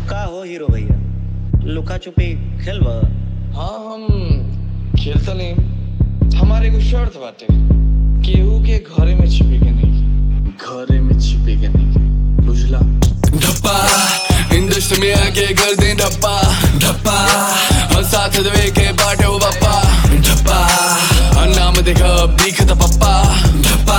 का हो हीरो भैया लुका छुपी खेलब हाँ हम खेलता नहीं हमारे को शर्त बाटे केहू के घरे में छिपे के नहीं घरे में छिपे के नहीं बुझला धप्पा इंडस्ट्री में आके कर दे धप्पा धप्पा और साथ दवे के बाटे वो बप्पा धप्पा और नाम देखा अब दिखता पप्पा धप्पा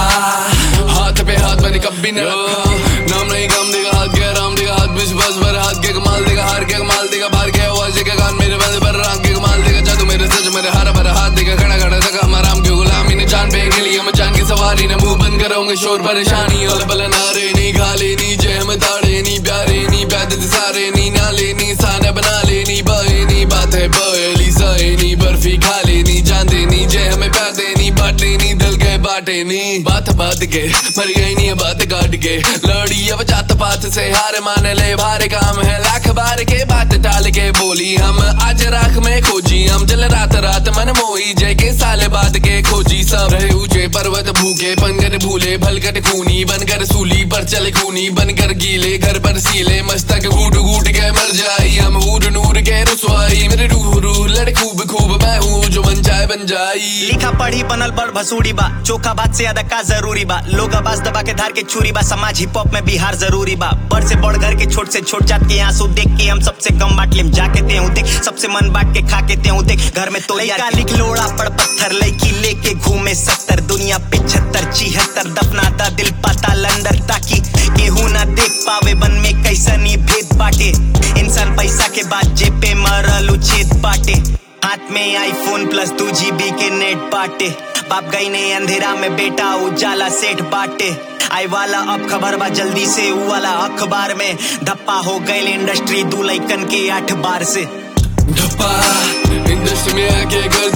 हाथ पे हाथ मैंने कभी न नाम नहीं गम देगा हाथ के राम देगा हाथ बीच बस भर हाथ के कमाल देगा हार के कमाल देगा बाहर के आवाज देगा गान मेरे बंद पर राम के कमाल देगा जादू मेरे सच मेरे हरा भरा हाथ देगा खड़ा खड़ा तक हमारा राम के गुलामी ने जान पे के लिए मैं जान की सवारी ने मुंह बंद करोगे शोर परेशानी और बल नारे नहीं खाले नहीं जय हम ताड़े नहीं प्यारे नहीं पैदल सारे नहीं नाले नहीं साना बना लेनी बहे नहीं बात है बहली सहे नहीं बर्फी खा लेनी जान देनी जय हमें प्यार देनी बांट लेनी दिल के बाटे नहीं बात बात के मर गई नहीं है बात काट के लड़ी अब जात पात से हार मान ले भारे काम है लाख बार के बात टाल के बोली हम आज राख में खोजी हम जल रात रात मन मोही जय के साल बाद के खोजी सब रहे ऊंचे पर्वत भूखे बनकर भूले भलकट खूनी बनकर सूली पर चले खूनी बनकर गीले घर पर सीले मस्तक घूट घूट के मर जाई हम हूर नूर के रसवाई मेरे रूह रूह लड़ खूब खूब मैं हूँ जो बन जाए बन जाई लिखा पढ़ी बनल बड़ भसूड़ी बा चोखा बात से ज्यादा का जरूरी बा लोग आवाज दबा के धार के चूरी बा समाज हिप हॉप में बिहार जरूरी बा बड़ से बड़ घर के छोट से छोट जात के आंसू देख के हम सबसे कम बांट लेम जाके ते हूं देख सबसे मन बांट के खा के ते हूं देख घर में तो लड़का लिख लोड़ा पड़ पत्थर लड़की लेके घूमे सत्तर दुनिया पिछहत्तर छिहत्तर दफनाता दिल पाताल अंदर ताकि केहू ना देख पावे बन में कैसा नी भेद बाटे इंसान पैसा के बाद जेबे मरल उछेद बाटे हाथ में आईफोन प्लस टू जीबी के नेट बाटे बाप गई ने अंधेरा में बेटा उजाला सेठ बाटे आई वाला अब खबर बा जल्दी से ऊ वाला अखबार में धप्पा हो गए इंडस्ट्री दू लैकन के आठ बार से धप्पा इंडस्ट्री में आके कर